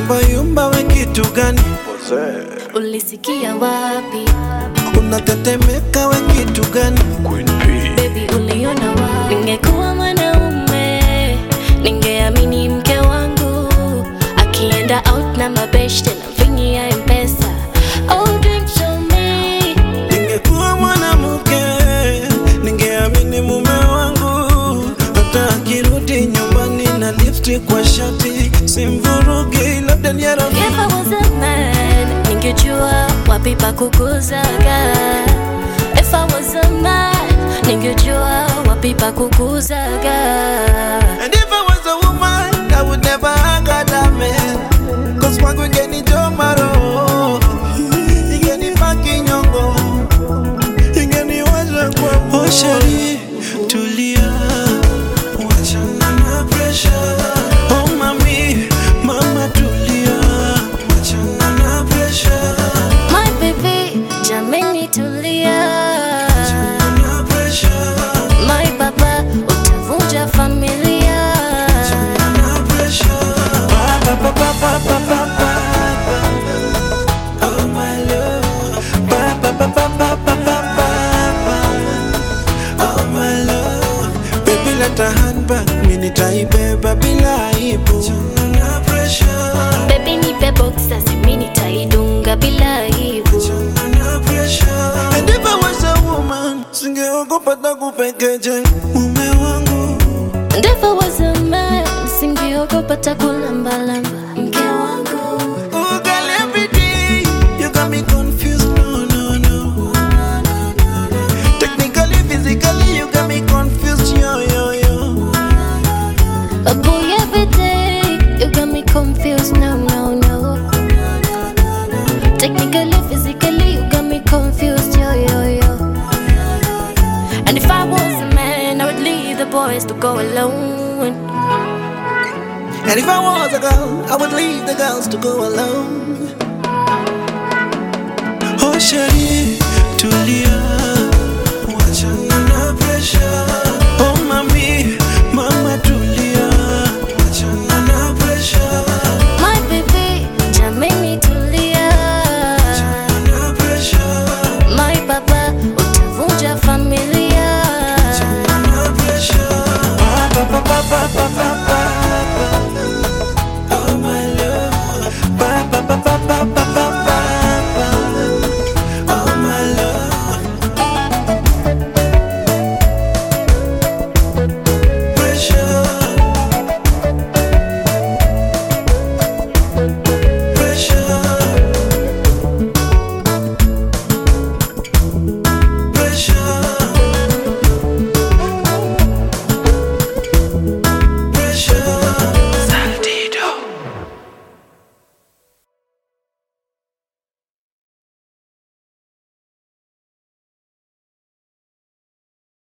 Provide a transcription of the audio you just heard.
yumba yumba, we kitu gani? Ulisikia wapi? Unatetemeka, we kitu gani? Baby uliona wapi? Ningekuwa mwanaume ningeamini mke wangu akienda out na mabeshte na vingi ya mpesa. Oh, drink to me. Ningekuwa mwanamke ningeamini mume wangu, hata akirudi nyumbani na lipstick kwa shati simvurugi, labda ni ya rafiki. If I was a man, ningejua wapi pa kukuzaga. If I was a man, ningejua wapi pa kukuzaga. And if I was a woman, I would never hang out that man. Cause wangu ingeni jomaro, ingeni paki nyongo, ingeni waza kwa mo. Oh shari, tulia, wachana na pressure. Oh mami, mama tulia, wachana na pressure. My baby, jameni tulia. Na pressure, My baba, utavunja familia. na pressure. Ba, ba, ba, ba, ba, ba, ba, ba. Oh my love, ba, ba, ba, ba, ba, ba, ba, ba, ba. Oh my love, baby leta handbag, mimi nitaibeba bila aibu. Na pressure, Baby nipe boxer, mimi nitaidunga bila aibu. na pressure. And if I was a woman, singeogopa takupekeje mume wangu. And if I was a man, singeogopa takulambalamba mke wangu. Oh girl, every day you got me confused. No, no, no. Technically, physically, you got me confused. Yo, yo, yo. A boy every day, you got me confused. No, no, no. Technically, physically, you got me confused. Yo, yo, yo. And if I was a man, I would leave the boys to go alone. And if I was a girl, I would leave the girls to go alone. Oh, Shari, tulia, wachana na pressure.